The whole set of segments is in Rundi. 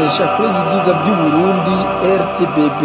n'imboneshakure y'ibyiza by'uburundi rtbb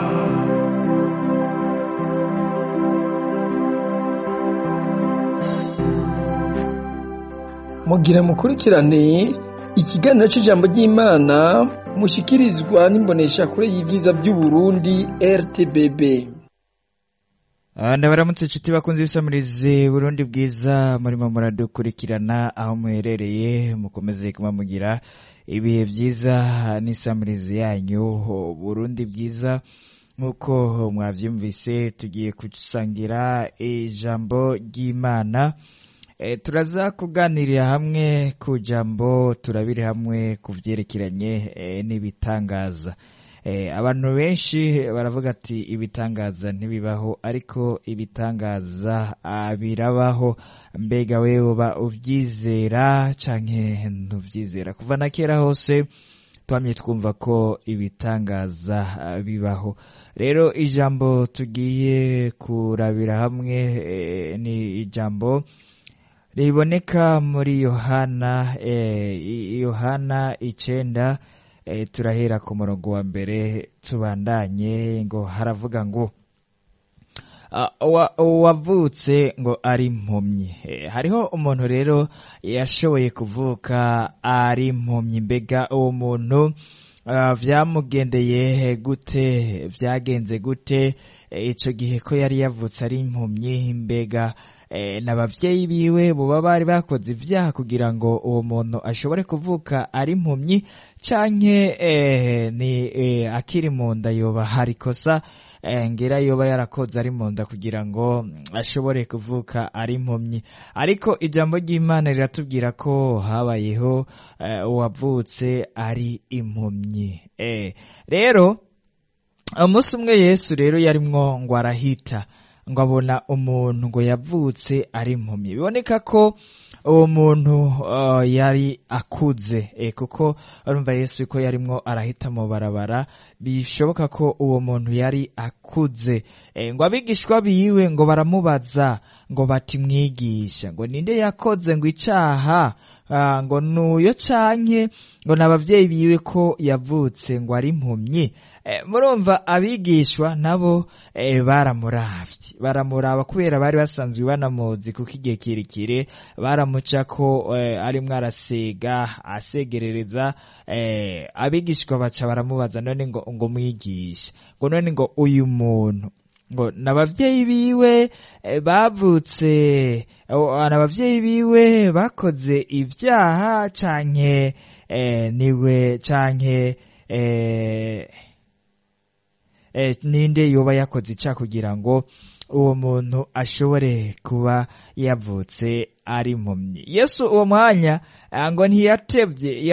mugira mukurikirane ikiganiro c'ijambo ry'imana mushikirizwa n'imboneshakure y'ibyiza by'uburundi rtbb ndabaramutse inshuti bakunze ibisamirize burundi bwiza murimo muradukurikirana aho muherereye mukomeze kuba mugira ibihe byiza n'isamirizi yanyu burundi bwiza nk'uko mwabyumvise tugiye gusangira ijambo ry'imana E, turaza kuganirira hamwe ku jambo turabire hamwe ku byerekeranye e, n'ibitangaza e, abantu benshi baravuga ati ibitangaza ntibibaho ariko ibitangaza ah, birabaho mbega wewe uba ubyizera canke ntuvyizera kuva na kera hose twamye twumva ko ibitangaza ah, bibaho rero ijambo tugiye kurabira hamwe e, ni ijambo riboneka muri yohana eh, yohana icenda eh, turahera ku murongo wa mbere tubandanye ngo haravuga ngo uwavutse ngo ari impumyi eh, hariho umuntu rero yashoboye kuvuka ari impumyi mbega uwo muntu uh, vyamugendeye gute vyagenze gute ico gihe ko yari yavutse ari impumyi mbega n'ababyeyi biwe buba bari bakoze ibyaha kugira ngo uwo muntu ashobore kuvuka ari impumyi canke ni akiri mu nda yoba hari ikosa ngera yoba yarakoze ari mu nda kugira ngo ashobore kuvuka ari impumyi ariko ijambo ry'imana riratubwira ko habayeho uwavutse ari impumyi rero umunsi umwe yesu rero yarimwo ngo arahita ngo abona umuntu ngo yavutse ari impumyi biboneka ko uwo muntu uh, yari akuze e, kuko urumva yesu ko yarimwo arahita mu barabara bishoboka ko uwo muntu yari akuze e, ngo abigishwa biwe ngo baramubaza ngo bati mwigisha ngo ninde yakoze ngo icaha uh, ngo nuyo canke ngo n'abavyeyi biwe ko yavutse ngo ari impumyi murumva abigishwa nabo baramuravye baramuraba kubera bari basanzwe banamuzi kuko igihe kirekire baramuca ko arimwo arasega asegerereza abigishwa baca baramubaza none ngo ngo mwigisha ngo none ngo uyu muntu ngo n'abavyeyi biwe bavutse n'abavyeyi biwe bakoze ibyaha canke niwe canke ninde yoba yakoze ica kugira ngo uwo muntu ashobore kuba yavutse ari impumyi yesu uwo mwanya ngo ntiyatevye